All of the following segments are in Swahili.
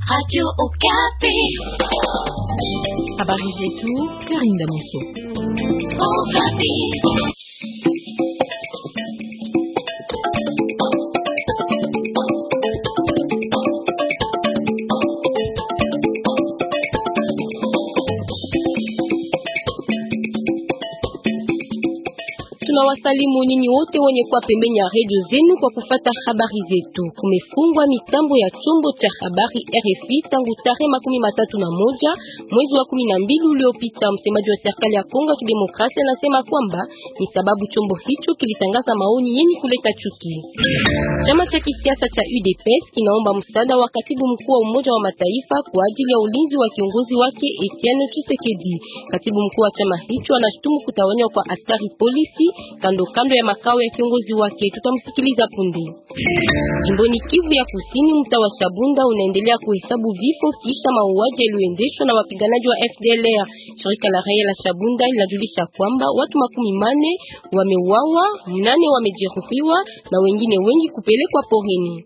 Radio Okapi. Habari zetu Karinda Muso. Okapi. Tunawasalimu nini wote wenye kuwa pembeni ya redio zenu kwa kufata habari zetu. Kumefungwa mitambo ya chombo cha habari RFI tangu tarehe makumi matatu na moja mwezi wa kumi na mbili uliopita. Msemaji wa serikali ya Kongo ya Kidemokrasia anasema kwamba ni sababu chombo hicho kilitangaza maoni yenye kuleta chuki. Chama cha kisiasa cha UDPS kinaomba msaada wa katibu mkuu wa Umoja wa Mataifa kwa ajili ya ulinzi wa kiongozi wake Etienne Tshisekedi. Katibu mkuu wa chama hicho anashutumu kutawanywa kwa askari polisi kando kando ya makao ya kiongozi wake. Tutamsikiliza punde. Jimboni Kivu ya Kusini, mtaa wa Shabunda unaendelea kuhesabu vifo kisha mauaji yaliyoendeshwa na wapiganaji wa FDLR. Shirika la raia la Shabunda linajulisha kwamba watu makumi mane wameuawa, mnane wamejeruhiwa na wengine wengi kupelekwa porini.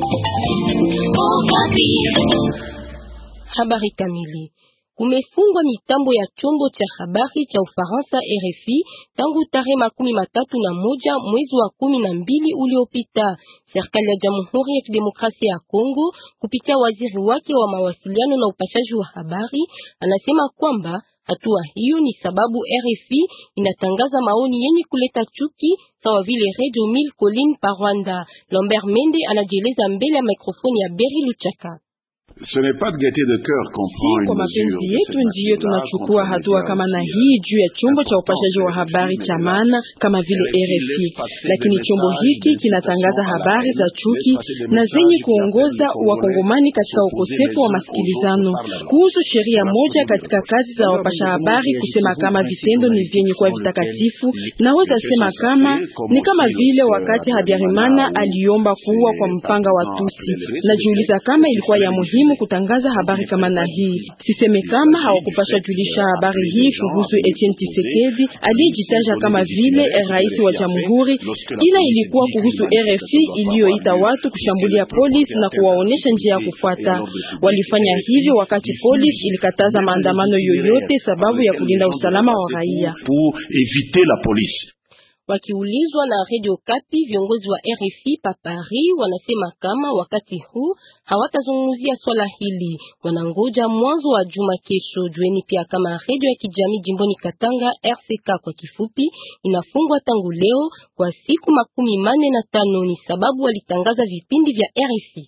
Okapi. Habari kamili Kumefungwa mitambo ya chombo cha habari cha Ufaransa RFI tangu tarehe makumi matatu na moja mwezi wa kumi na mbili uliopita. Serikali ya Jamhuri ya Kidemokrasia ya Kongo kupitia waziri wake wa mawasiliano na upashaji wa habari anasema kwamba hatua hiyo ni sababu RFI inatangaza maoni yenye kuleta chuki sawa vile Radio Mille Collines pa Rwanda. Lambert Mende anajieleza mbele ya mikrofoni ya Beri Luchaka. Ce n'est pas de gaieté de cœur qu'on prend Si kwa mapenzi yetu ndiyo tunachukua hatua kama na hii juu ya chombo cha upashaji wa habari cha maana kama vile RFI, lakini chombo hiki kinatangaza habari za chuki na zenye kuongoza wakongomani katika ukosefu wa masikilizano. Kuhusu sheria moja katika kazi za wapasha habari kusema kama vitendo ni vyenye kuwa vitakatifu, naweza sema kama ni kama vile wakati Habyarimana aliomba kuua kwa mpanga wa Tusi. Najiuliza kama ilikuwa ya muhimu kutangaza habari kama na hii. Siseme kama hawakupasha julisha habari hii kuhusu Etienne Tshisekedi aliyejitaja kama vile rais wa jamhuri, ila ilikuwa kuhusu RFI iliyoita watu kushambulia polisi na kuwaonesha njia ya kufuata. Walifanya hivyo wakati polisi ilikataza maandamano yoyote sababu ya kulinda usalama wa raia. pour éviter la police. Wakiulizwa na Radio Kapi, viongozi wa RFI pa Paris wanasema kama wakati huu hawatazungumzia swala hili, wanangoja mwanzo wa juma kesho. Jueni pia kama radio ya kijamii jimboni Katanga RCK kwa kifupi inafungwa tangu leo kwa siku makumi mane na tano ni sababu walitangaza vipindi vya RFI.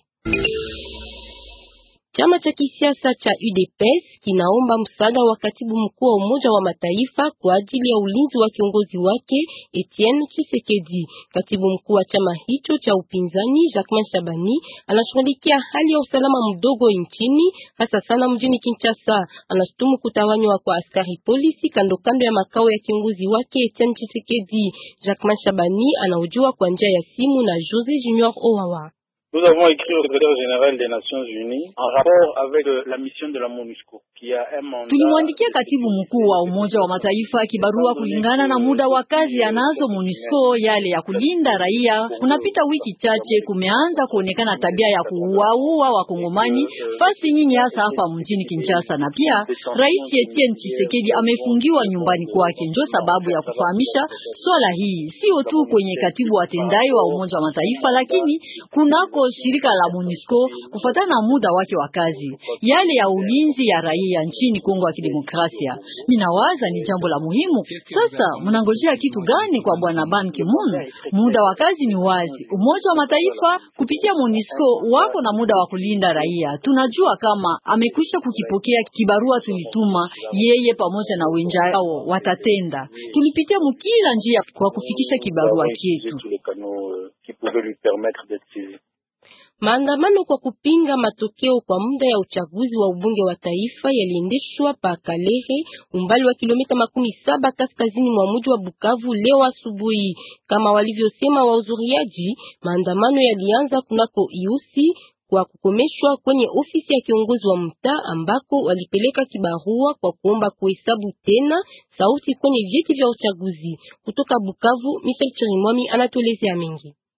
Chama cha kisiasa cha UDPS kinaomba msaada wa katibu mkuu wa Umoja wa Mataifa kwa ajili ya ulinzi wa kiongozi wake Etienne Tshisekedi. Katibu mkuu wa chama hicho cha upinzani Jacquemain Shabani anashughulikia hali ya usalama mdogo nchini, hasa sana mjini Kinshasa. Anashutumu kutawanywa kwa askari polisi kando kando ya makao ya kiongozi wake Etienne Tshisekedi. Jacquemain Shabani anaujua kwa njia ya simu na Jose Junior Owawa. Nous avons écrit au secrétaire général des Nations Unies en rapport avec euh, la mission de la MONUSCO qui a un mandat. Tulimwandikia katibu mkuu wa Umoja wa Mataifa kibarua kulingana na muda wa kazi anazo MONUSCO, yale ya kulinda raia. Kunapita wiki chache, kumeanza kuonekana tabia ya kuuaua wakongomani fasi nyinyi, hasa hapa mjini Kinshasa, na pia Rais Etienne Tshisekedi amefungiwa nyumbani kwake. Ndio sababu ya kufahamisha swala hii sio tu kwenye katibu watendaji wa Umoja wa Mataifa, lakini kunako shirika la MONUSCO kufuatana na muda wake wa kazi, yale ya ulinzi ya raia nchini Kongo ya Kidemokrasia. Minawaza ni jambo la muhimu. Sasa mnangojea kitu gani kwa bwana Ban Ki-moon? Muda wa kazi ni wazi. Umoja wa Mataifa kupitia MONUSCO wako na muda wa kulinda raia. Tunajua kama amekwisha kukipokea kibarua tulituma yeye pamoja na wenzao watatenda. Tulipitia mkila njia kwa kufikisha kibarua Nous avons utilisé chetu. tous les canaux euh, qui pouvaient lui permettre d'être saisi. Maandamano kwa kupinga matokeo kwa muda ya uchaguzi wa ubunge wa taifa yaliendeshwa pa Kalehe, umbali wa kilomita makumi saba kaskazini mwa mji wa Bukavu leo asubuhi. Kama walivyosema wahudhuriaji, maandamano yalianza kunako Iusi kwa kukomeshwa kwenye ofisi ya kiongozi wa mtaa ambako walipeleka kibarua kwa kuomba kuhesabu tena sauti kwenye vyeti vya uchaguzi. Kutoka Bukavu, Michel Chirimwami anatuelezea mengi.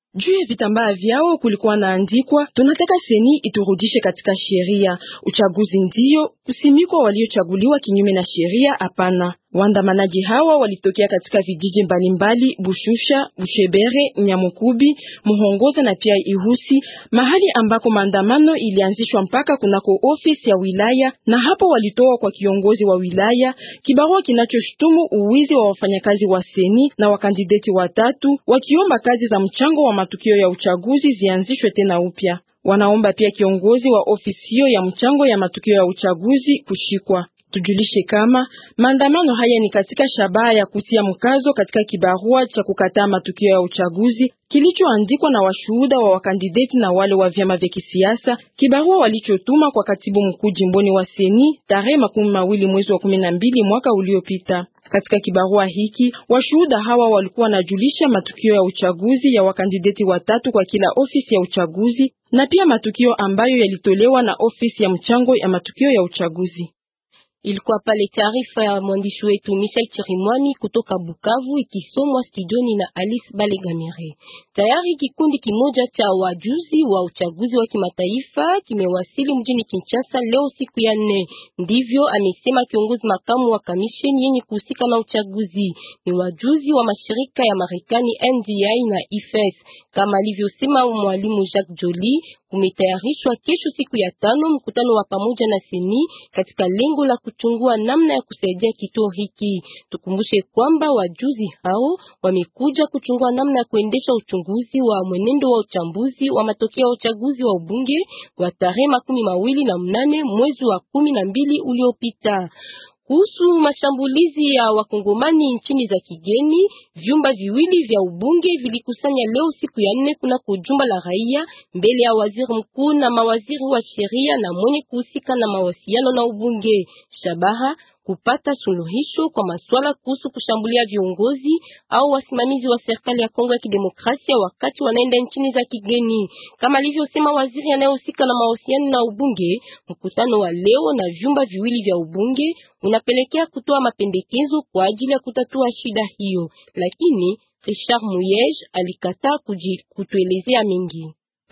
Juu ya vitambaa vyao kulikuwa naandikwa, tunataka seni iturudishe katika sheria. Uchaguzi ndiyo usimikwa waliochaguliwa kinyume na sheria? Hapana. Waandamanaji hawa walitokea katika vijiji mbalimbali Bushusha, Bushebere, Nyamukubi, Muhongoza na pia Ihusi, mahali ambako maandamano ilianzishwa mpaka kunako ofisi ya wilaya, na hapo walitoa kwa kiongozi wa wilaya kibarua kinachoshutumu uwizi wa wafanyakazi wa seni na wakandideti watatu, wakiomba kazi za mchango wa matukio ya uchaguzi zianzishwe tena upya. Wanaomba pia kiongozi wa ofisi hiyo ya mchango ya matukio ya uchaguzi kushikwa. Tujulishe kama maandamano haya ni katika shabaha ya kutia mkazo katika kibarua cha kukataa matukio ya uchaguzi kilichoandikwa na washuhuda wa wakandideti na wale wa vyama vya kisiasa, kibarua walichotuma kwa katibu mkuu jimboni wa seni tarehe makumi mawili mwezi wa kumi na mbili mwaka uliopita. Katika kibarua hiki washuhuda hawa walikuwa wanajulisha matukio ya uchaguzi ya wakandideti watatu kwa kila ofisi ya uchaguzi na pia matukio ambayo yalitolewa na ofisi ya mchango ya matukio ya uchaguzi. Ilikuwa pale taarifa ya mwandishi wetu Michel Chirimwami kutoka Bukavu ikisomwa studioni na Alice Balegamire. Tayari kikundi kimoja cha wajuzi wa uchaguzi wa kimataifa kimewasili mjini Kinshasa leo siku ya nne. Ndivyo amesema kiongozi makamu wa kamisheni yenye kuhusika na uchaguzi. Ni wajuzi wa mashirika ya Marekani NDI na IFES. Kama alivyosema mwalimu Jacques Joly, kumetayarishwa kesho siku ya tano mkutano wa pamoja na seni katika lengo la kuchungua namna ya kusaidia kituo hiki. Tukumbushe kwamba wajuzi hao wamekuja kuchungua namna ya kuendesha uchunguzi wa mwenendo wa uchambuzi wa matokeo ya uchaguzi wa ubunge wa tarehe makumi mawili na mnane mwezi wa kumi na mbili uliopita. Kuhusu mashambulizi ya wakongomani nchini za kigeni, vyumba viwili vya ubunge vilikusanya leo siku ya nne kunako jumba la raia mbele ya waziri mkuu na mawaziri wa sheria na mwenye kuhusika na mawasiliano na ubunge. Shabaha kupata suluhisho kwa masuala kuhusu kushambulia viongozi au wasimamizi wa serikali ya Kongo ya Kidemokrasia wakati wanaenda nchini za kigeni. Kama alivyosema waziri anayehusika na mahusiano na ubunge, mkutano wa leo na vyumba viwili vya ubunge unapelekea kutoa mapendekezo kwa ajili ya kutatua shida hiyo, lakini Richard Muyej alikataa kutuelezea mengi.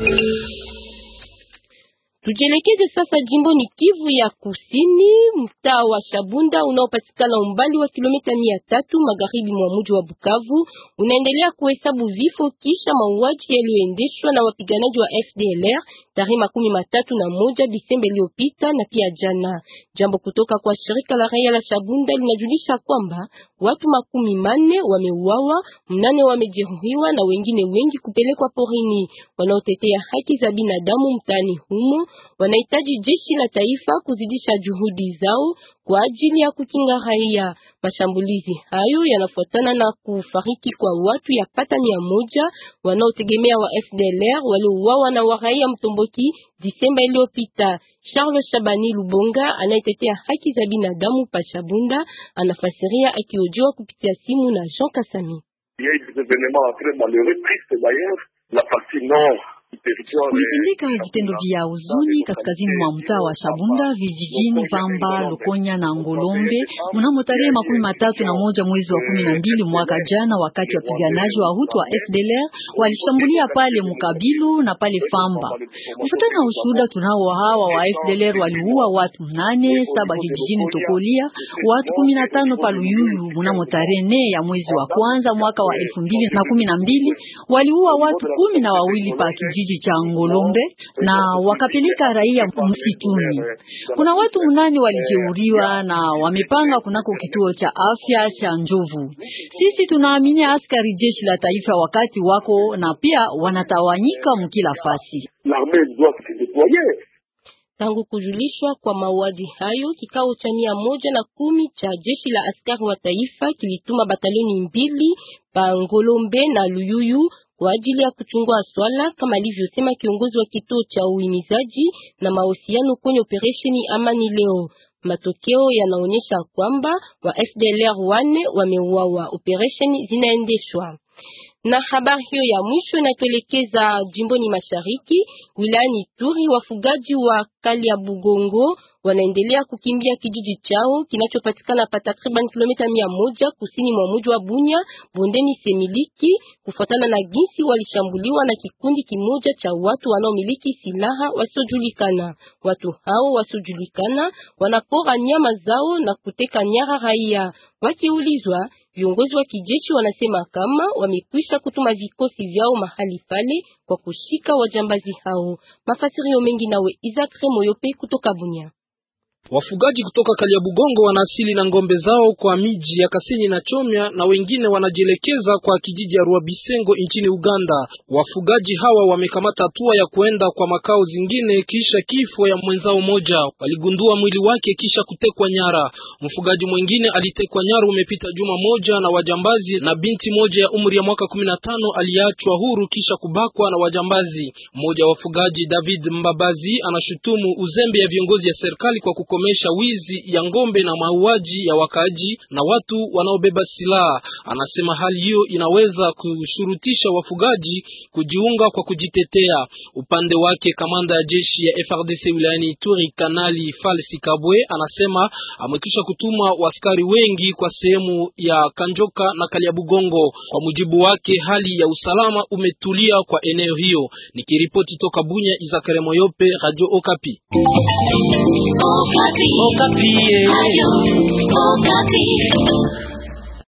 Tujelekeze sasa jimboni Kivu ya Kusini, mtaa wa Shabunda unaopatikana umbali wa kilomita mia tatu magharibi mwa mji wa Bukavu unaendelea kuhesabu vifo kisha mauaji yaliyoendeshwa na wapiganaji wa FDLR tarehe makumi matatu na moja Disemba iliyopita na pia jana. Jambo kutoka kwa shirika la raia la Shabunda linajulisha kwamba watu makumi manne wameuawa, mnane wamejeruhiwa na wengine wengi kupelekwa porini. Wanaotetea haki za binadamu mtaani humo wanahitaji jeshi la taifa kuzidisha juhudi zao kwa ajili ya kukinga raia. Mashambulizi hayo yanafuatana na kufariki kwa watu yapata mia moja wanaotegemea wa FDLR waliouawa na waraia Mtomboki Disemba iliyopita. Charles Shabani Lubonga anayetetea haki za binadamu pa Shabunda anafasiria akiojiwa kupitia simu na Jean Kasami. Kulitendeka vitendo vya huzuni kaskazini mwa mtaa wa Shabunda vijijini Vamba, Lukonya na Ngolombe mnamo tarehe makumi matatu na moja mwezi wa kumi na mbili mwaka jana, wakati wapiganaji wa Hutu wa FDLR walishambulia pale Mukabilu na pale Famba. Kufuatana na ushuhuda tunao, hawa wa FDLR waliua watu mnane, saba vijijini Tokolia, watu kumi na tano pa Luyuyu. Mnamo tarehe nne ya mwezi wa kwanza mwaka wa elfu mbili na kumi na mbili waliua watu kumi na wawili pa kijiji cha Ngolombe na wakapeleka raia msituni. Kuna watu munane walijeuriwa na wamepanga kunako kituo cha afya cha Njovu. Sisi tunaamini askari jeshi la taifa wakati wako na pia wanatawanyika mkila fasi. Tangu kujulishwa kwa mauaji hayo, kikao cha mia moja na kumi cha jeshi la askari wa taifa kilituma batalioni mbili pa Ngolombe na Luyuyu kwa ajili ya kuchungua swala kama alivyosema kiongozi wa kituo cha uhimizaji na mahusiano kwenye operesheni Amani leo. Matokeo yanaonyesha kwamba wa FDLR wane wameuawa. Operesheni zinaendeshwa na habari hiyo ya mwisho inatuelekeza jimboni mashariki wilayani Turi. Wafugaji wa Kalia Bugongo wanaendelea kukimbia kijiji chao kinachopatikana pa takriban kilomita mia moja kusini mwa mji wa Bunya bondeni Semiliki, kufuatana na jinsi walishambuliwa na kikundi kimoja cha watu wanaomiliki silaha wasiojulikana. Watu hao wasiojulikana wanapora nyama zao na kuteka nyara raia. Wakiulizwa, viongozi wa kijeshi wanasema kama wamekwisha kutuma vikosi vyao mahali pale kwa kushika wajambazi hao. Mafasirio mengi nawe Isaac Remoyope kutoka Bunya. Wafugaji kutoka Kaliabugongo wanaasili na ngombe zao kwa miji ya Kasenyi na Chomya na wengine wanajielekeza kwa kijiji ya Ruabisengo nchini Uganda. Wafugaji hawa wamekamata hatua ya kuenda kwa makao zingine kisha kifo ya mwenzao moja. Waligundua mwili wake kisha kutekwa nyara. Mfugaji mwingine alitekwa nyara umepita juma moja na wajambazi na binti moja ya umri ya mwaka kumi na tano aliachwa huru kisha kubakwa na wajambazi. Mmoja wa wafugaji David Mbabazi anashutumu uzembe ya viongozi ya serikali kwa kuko komesha wizi ya ngombe na mauaji ya wakaaji na watu wanaobeba silaha. Anasema hali hiyo inaweza kushurutisha wafugaji kujiunga kwa kujitetea. Upande wake, kamanda ya jeshi ya FRDC wilayani Ituri, Kanali Falsi Kabwe, anasema amekwisha kutuma waskari wengi kwa sehemu ya Kanjoka na Kaliabugongo. Kwa mujibu wake, hali ya usalama umetulia kwa eneo hiyo. Nikiripoti toka Bunya, Izakare Moyope, Radio Okapi. Okapi. Okapi. Okapi.